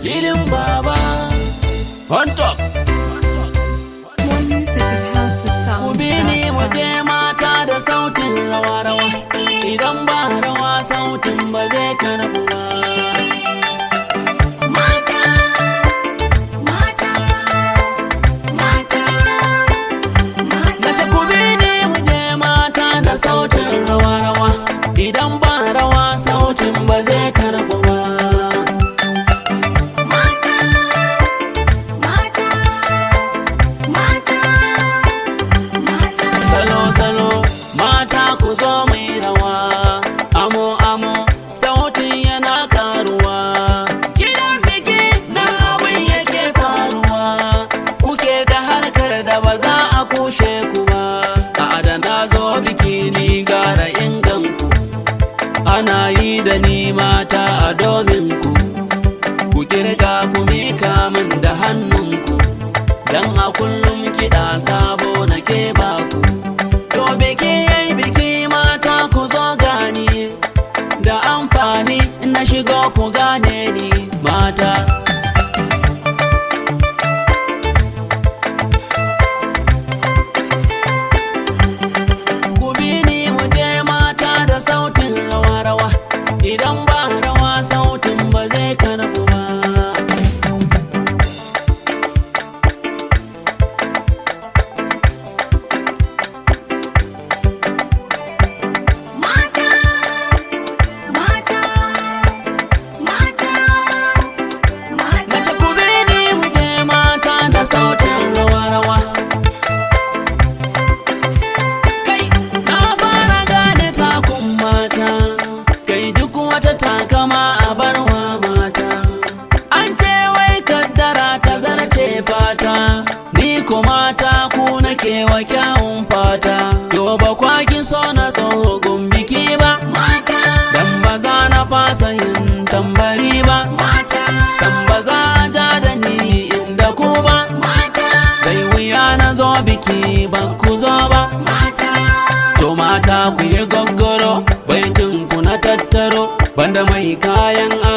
filin baba on top More music at ku bi ni mu housesounds.com. je mata da sautin rawa-rawa idan ba rawa sautin ba zai karbu ba Mata, mata, mata, mata. Nace ku bi ni mu je mata da sautin rawa-rawa idan ba rawa sautin ba zai karbu ba Mata, mata, mata, mata. salo-salo mata ku zo mai rawa amo-amo sautin yana karuwa gidan biki na abin yake faruwa kuke da harkar da ba za a kushe ku ba a da na zo biki ni gara inganku ana yi da ni mata a domin ku ku kirga ku mika min da hannunku dan a kullum kiɗa sabo na ke baku to biki yayi biki mata ku zo gani da amfani na shigo ku gane ni mata ku bi ni mu je mata da sautin rawa-rawa idan ba rawa sautin ba zai karbu ba Mata, mata, mata, mata. Nace ku bi ni mu je mata da sautin rawa-rawa. Kai, na fara gane takun mata, kai duk wata takama a barwa mata. An ce wai kaddara ta zarce fata, ni ko mata ku nake wa kyawun fata. Yo ba kwaki so na tsohon biki ba, Mata, dan ba za na fasa yin tambari ba. mata, san ba za a ja da ni inda ku ba mata, sai wuya na zo biki ba ku zo ba mata. to mata ku yi gaggaro baitin ku na tattaro banda mai kayan